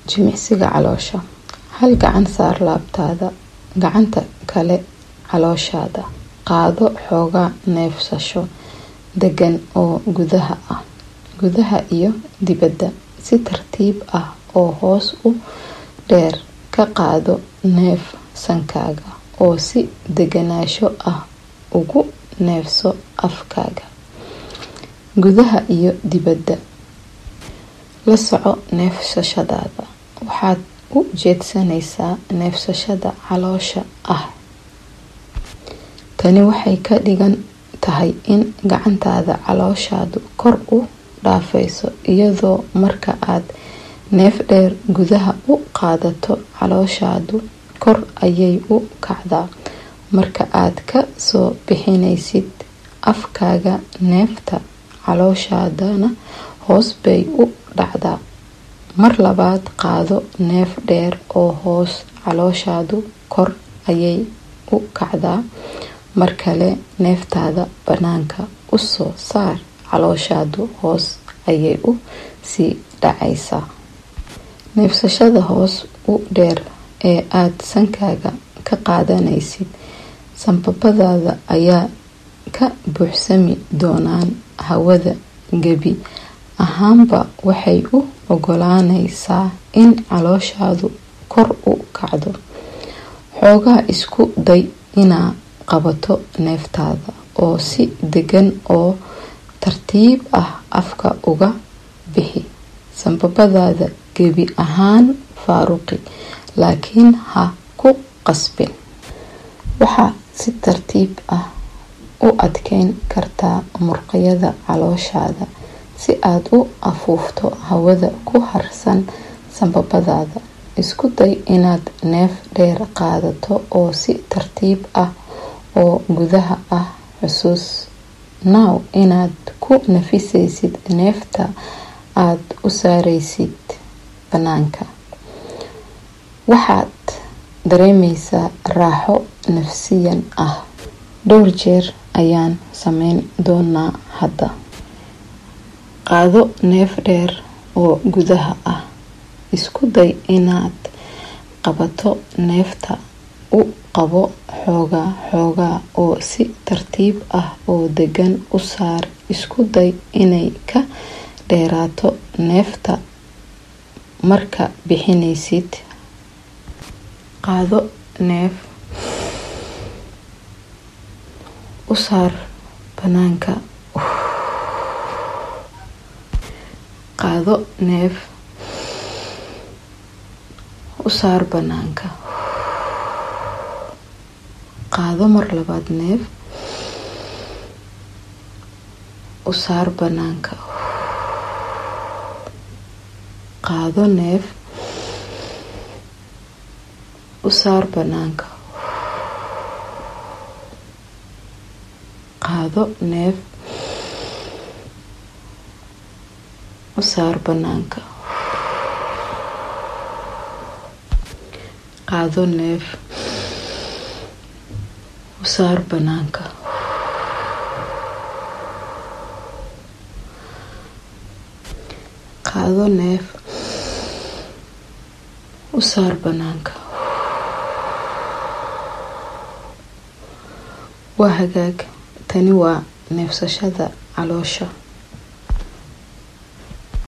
jimicsiga caloosha hal gacan saar laabtaada gacanta kale calooshaada qaado xoogaa neefsasho degan oo gudaha ah gudaha iyo dibadda si tartiib ah oo hoos u dheer ka qaado neef sankaaga oo si deganaansho ah ugu neefso afkaaga gudaha iyo dibadda la soco neefsashadaada waxaad u jeedsanaysaa neefsashada caloosha ah tani waxay ka dhigan tahay in gacantaada calooshaadu kor u dhaafayso iyadoo marka aad neef dheer gudaha u qaadato calooshaadu kor ayay u kacdaa marka aad ka soo bixinaysid afkaaga neefta calooshaadana hoos bay u dhacdaa mar labaad qaado neef dheer oo hoos calooshaadu kor ayay u kacdaa mar kale neeftaada banaanka usoo saar calooshaadu hoos ayay u sii dhacaysaa neefsashada hoos u dheer ee aada sankaaga ka qaadanaysid sanbabadaada ayaa ka buuxsami doonaan hawada gebi ahaanba waxay u ogolaanaysaa in calooshaadu kor u kacdo xoogaa isku day inaa qabato neeftaada oo si degan oo tartiib ah afka uga bixi sanbabadaada gebi ahaan faaruqi laakiin ha ku qasbin waxaa si tartiib ah u adkeyn kartaa murqayada calooshaada si aada u afuufto hawada ku harsan sanbabadaada isku day inaad neef dheer qaadato oo si tartiib ah oo gudaha ah xusuus now inaad ku nafisaysid neefta aada u saaraysid banaanka waxaad dareemaysaa raaxo nafsiyan ah dhowr jeer ayaan sameyn doonaa hadda qaado neef dheer oo gudaha ah isku day inaad qabato neefta u qabo xoogaa xoogaa oo si tartiib ah oo degan u saar isku day inay ka dheeraato neefta marka bixinaysid qaado neef u saar banaanka qaado neef u saar banaanka qaado mar labaad neef u saar banaanka qaado neef u saar banaanka qaado neef u saar banaanka qaado neef u saar banaanka qaado neef u saar banaanka waa hagaag tani waa neefsashada caloosha